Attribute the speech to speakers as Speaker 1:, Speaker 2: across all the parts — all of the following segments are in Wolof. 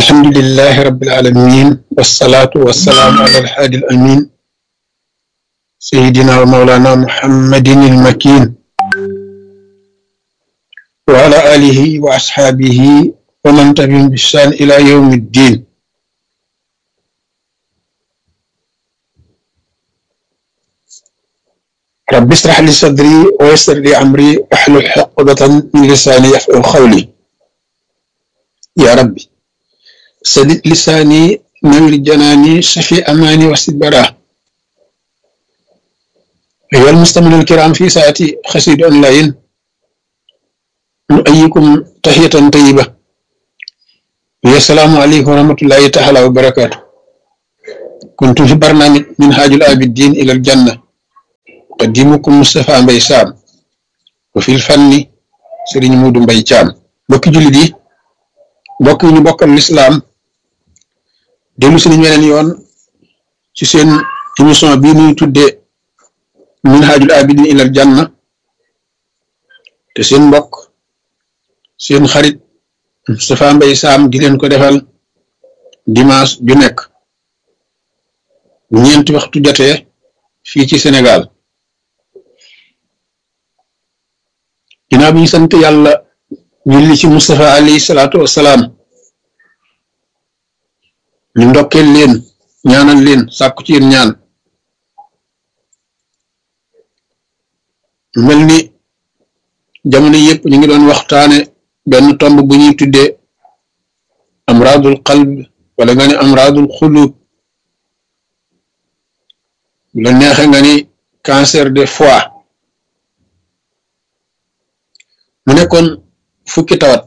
Speaker 1: الحمد لله رب العالمين والصلاة والسلام على الحادي الأمين سيدنا ومولانا محمد المكين وعلى آله وأصحابه ومن تبعهم بإحسان إلى يوم الدين رب اشرح لي صدري ويسر لي أمري واحلل عقدة من لساني يفقهوا قولي يا ربي سدد لساني نور جناني شفي أماني واسد براه أيها المستمعون الكرام في ساعتي خسيد أونلاين نؤيكم تحية طيبة السلام عليكم ورحمة الله تعالى وبركاته كنت في برنامج منهاج العابدين إلى الجنة قديمكم مصطفى مباي سام وفي الفن سيرين مودو مباي تيام بوكي جولي دي mbokk yi ñu bokkal lislaam dellu si nañ weneen yoon ci seen émission bii ñuy tuddee minhajul abidin ilal janna te seen mbokk seen xarit Moustapha Mbaye Sam di leen ko defal dimanche ju nekk ñeenti waxtu jotee fii ci Sénégal ginnaaw bi ñu sant yàlla julli ci Moustapha alayhi salaatu wassalaam ñu ndokkeel leen ñaanal leen sàkku ci yéen ñaan mel ni jamono yëpp ñu ngi doon waxtaane benn tomb bu ñuy tuddee amraadul qalb wala nga ni amraadul xulub bu la neexe nga ni cancer de foie mu nekkoon fukki tawat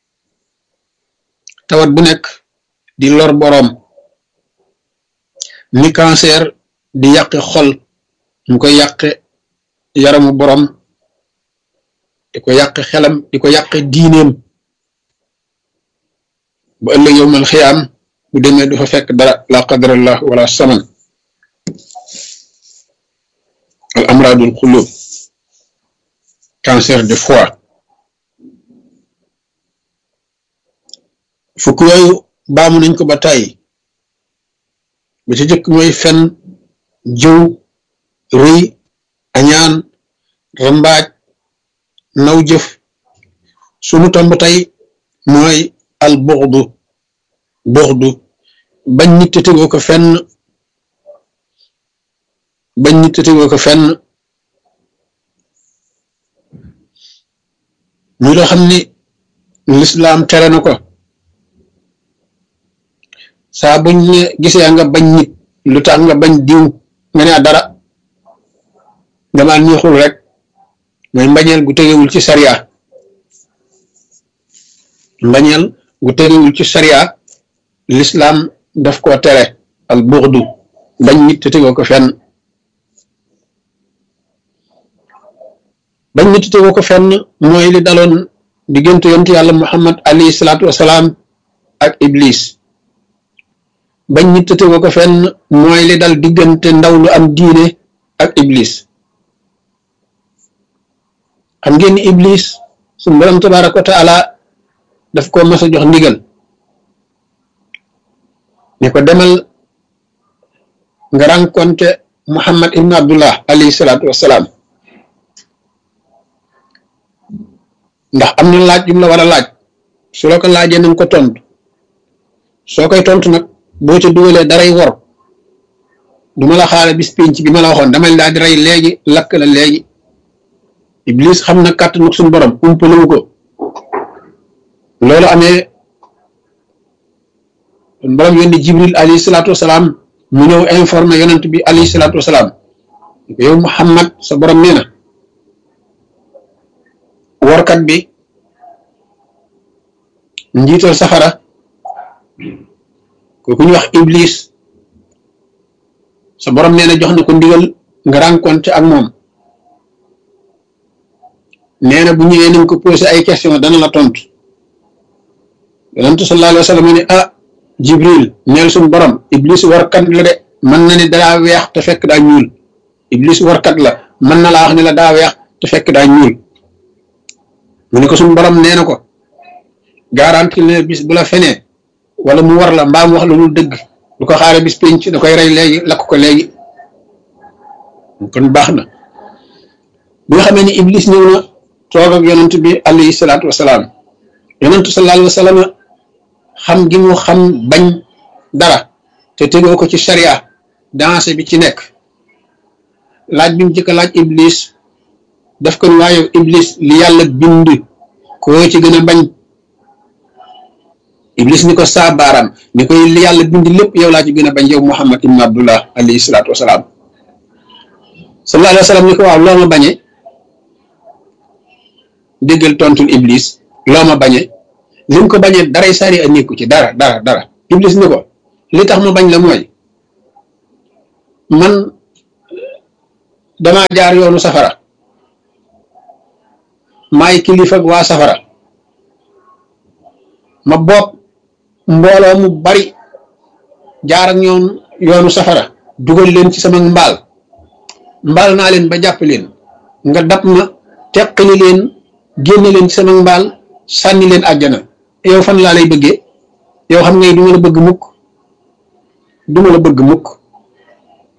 Speaker 1: tawat bu nekk di lor boroom ni cancer di yàqe xol mu koy yàqe yaramu boroom di ko yàqe xelam di ko yàqe diineem ba ëllëg yowmal xiyaam bu demee du fa fekk dara la qadarallah wala saman al amradul xulub cancer de foie fukk yooyu baamu nañ ko ba tàyyi ba ci jëkk mooy fen jëw rëy añaan rambaaj naw jëf sunu tomb tey mooy al buxdu buxdu bañ nit te tegoo ko fenn bañ nit te tegoo ko fenn ñu loo xam ni lislaam tere na ko saa buñ ne gisee nga bañ nit lu tax nga bañ diw nga ne dara dama neexul rek mooy mbañeel gu tegewul ci sariya mbañeel gu tegewul ci sariya lislaam daf koo tere al buxdu bañ nit te tegoo ko fenn bañ nit te tegoo ko fenn mooy li daloon diggante yonent yàlla muhammad alayhi salaatu wasalaam ak iblis bañ nit te tegoo ko fenn mooy li dal diggante ndaw lu am diine ak iblis xam ngeen ni iblis suñu borom tabaaraka wa taala daf ko mas a jox ndigal ne ko demal nga rencontre muhammad ibn abdullah alayhi salaatu wassalaam ndax am na laaj yum la war a laaj su la ko laajee nañ ko tontu soo koy tontu nag boo ca dugalee daray wor du ma la xaale bis pénc bi ma la waxoon damay daal di rey léegi lakk la léegi iblis xam na kàttanu suñu borom umpalewu ko loolu amee suñu borom yónni jibril alayhi salaatu wasalaam mu ñëw informé yonent bi alayhi salaatu wasalaam yow muhammad sa borom nee na workat bi njiital safara kooku ñu wax iblis sa borom nee na jox na ko ndigal nga rencontre ak moom nee na bu ñëwee nañ ko posé ay question dana la tontu yonent sallallahu alayhi wa sallam ne ah jibril neel suñu borom iblis warkat la de mën na ni daa weex te fekk daa ñuul iblis warkat la mën na laa wax ne la daa weex te fekk daa ñuul mu ne ko suñu borom nee na ko garanti ne bis bu la fenee wala mu war la mbaam wax la lu dëgg du ko xaare bis pénc da koy rey léegi lakk ko léegi kon baax na bi nga xamee ni iblis ñëw na toog ak yonent bi alayhi salaatu wasalaam yonentu sallallahu alayhi wa sallam xam gi mu xam bañ dara te tegoo ko ci sharia dansé bi ci nekk laaj bi mu jëkk laaj iblis def ko ni waaye iblis li yàlla bind koo ci gën a bañ iblis ni ko saa baaraam ni koy li yàlla bind lépp yow laa ci gën a bañ yow muhammad ibn abdullah alayhi salaatu wasalaam sallallahu alayhi wa sallam ni ko waaw loo ma bañee déggal tontul iblis loo ma bañee li mu ko bañee daray sari a nekku ci dara dara dara iblis ni ko li tax ma bañ la mooy man damaa jaar yoonu safara maay kilifa ak waa safara ma bopp mbooloo mu bari jaar ak ñoom yoonu safara dugal leen ci sama mbaal mbaal naa leen ba jàpp leen nga dab ma teqali leen génne leen ci sama mbaal sànni leen àjjana yow fan laa lay bëggee yow xam ngay du ma la bëgg mukk du ma la bëgg mukk